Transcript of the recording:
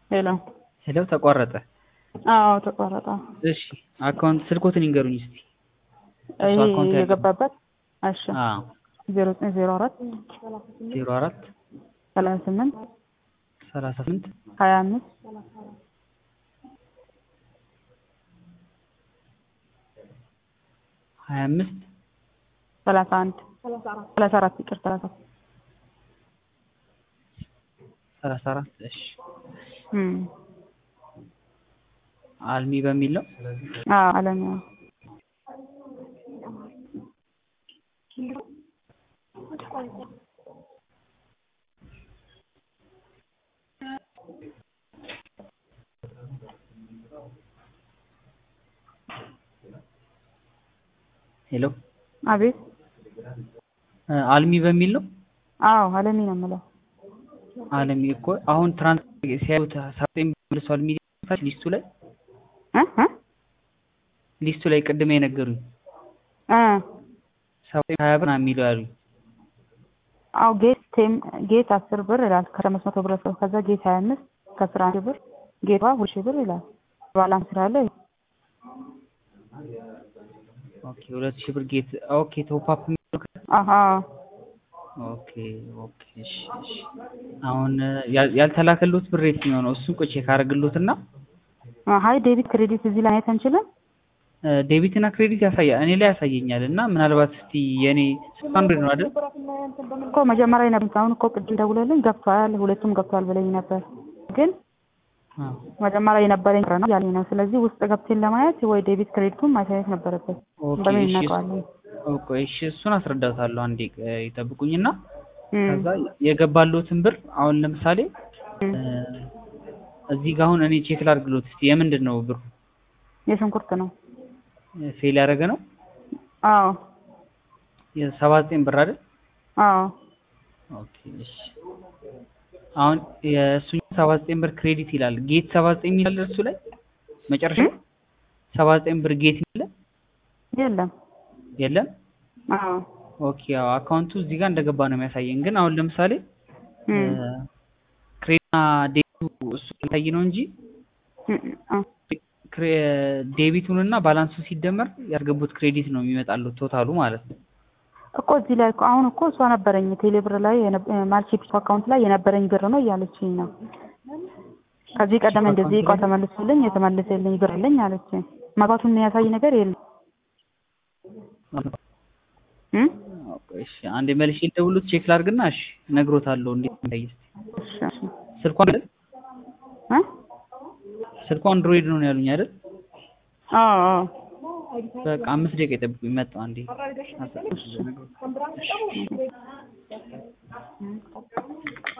ሄሎ ሄሎ ተቋረጠ። አዎ ተቋረጠ። እሺ አካውንት ስልኮትን ይንገሩኝ እስቲ። እሱ ይሄ አካውንት ያለው- የገባበት እሺ አዎ ዜሮ ዘጠኝ ዜሮ አራት ዜሮ አራት ሰላሳ ስምንት ሰላሳ ስምንት ሀያ አምስት ሀያ አምስት ሰላሳ አንድ ሰላሳ አራት ይቅር ሰላሳ ሰላሳ አራት እሺ እም አልሚ በሚል ነው። አዎ አለም ያው ሄሎ አቤት እ አልሚ በሚል ነው። አዎ አለሚ ነው የምለው አልሚ እኮ አሁን ትራንስ ሲያዩት ሳጥኝ መልሷል ሚል ሊስቱ ላይ እ እ ሊስቱ ላይ ቅድም የነገሩኝ እ ሳጥኝ ሀያ ብር ነው የሚለው ያሉኝ። አዎ ጌት ቴም ጌት አስር ብር ይላል ከአምስት መቶ ብር ሰው ከዛ ጌት ሀያ አምስት ከአስራ አንድ ብር ጌቷ ሁለት ሺህ ብር ይላል ባላንስ ስላለ ኦኬ ሁለት ሺህ ብር ጌት ኦኬ ቶፕ አፕ የሚለው ከ- አሀ ኦኬ ኦኬ እሺ እሺ አሁን ያ- ያልተላከሉት ብር የትኛው ነው? እሱን ቆይ ቼክ አደርግሎትና ሀይ ዴቢት ክሬዲት እዚህ ላይ ማየት አንችልም እ ዴቢት እና ክሬዲት ያሳያል እኔ ላይ ያሳየኛል እና ምናልባት እስቲ የኔ ስልክ አንድ ነው አይደል? እኮ መጀመሪያ የነበሩት አሁን እኮ ቅድም ደውለልኝ ገብቷል ሁለቱም ገብቷል ብለኝ ነበር ግን አዎ መጀመሪያ የነበረኝ ብር ነው ያለኝ ነው ስለዚህ ውስጥ ገብቴን ለማየት ወይ ዴቢት ክሬዲቱን ማሳየት ነበረበት ኦኬ በምን እሺ እናውቀዋለን ኦኬ እሺ እሱን አስረዳታለሁ አንዴ እ ይጠብቁኝና እም፣ ከዛ የገባሉትን ብር አሁን ለምሳሌ እም። እ እዚህ ጋር አሁን እኔ ቼክ ላድርግሎት እስቲ የምንድን ነው ብሩ የሽንኩርት ነው ፌል ያደረገ ነው አዎ የሰባ ዘጠኝ ብር አይደል? አዎ ኦኬ እሺ አሁን የእሱኛው ሰባ ዘጠኝ ብር ክሬዲት ይላል ጌት ሰባ ዘጠኝ የሚላል እሱ ላይ መጨረሻ እም? ሰባ ዘጠኝ ብር ጌት የሚለ የለም የለም አዎ ኦኬ ያው አካውንቱ እዚህ ጋር እንደገባ ነው የሚያሳየን ግን አሁን ለምሳሌ እም፣ ክሬዲትና ዴቢቱ እሱ የሚታይ ነው እንጂ እም፣ አዎ ክሬ- ዴቢቱን እና ባላንሱ ሲደመር ያስገቡት ክሬዲት ነው የሚመጣሉት ቶታሉ ማለት ነው እኮ እዚህ ላይ እኮ አሁን እኮ እሷ ነበረኝ ቴሌ ብር ላይ ማልቼፒስ አካውንት ላይ የነበረኝ ብር ነው እያለችኝ ነው። ከዚህ ቀደም እንደዚህ እቃ ተመልሶልኝ የተመለሰልኝ ብር የለኝ አለችኝ። መግባቱን የሚያሳይ ነገር የለም። እም? እሺ አንዴ መልሼ ደውሉት ቼክ ላድርግና እሺ እነግሮታለሁ እንዴት እንዳይ እስኪ እሺ እሺ ስልኳ አይደል እ? ስልኳ አንድሮይድ ነው ያሉኝ አይደል አዎ አዎ በቃ አምስት ደቂቃ ይጠብቁኝ መጣሁ አንዴ እሺ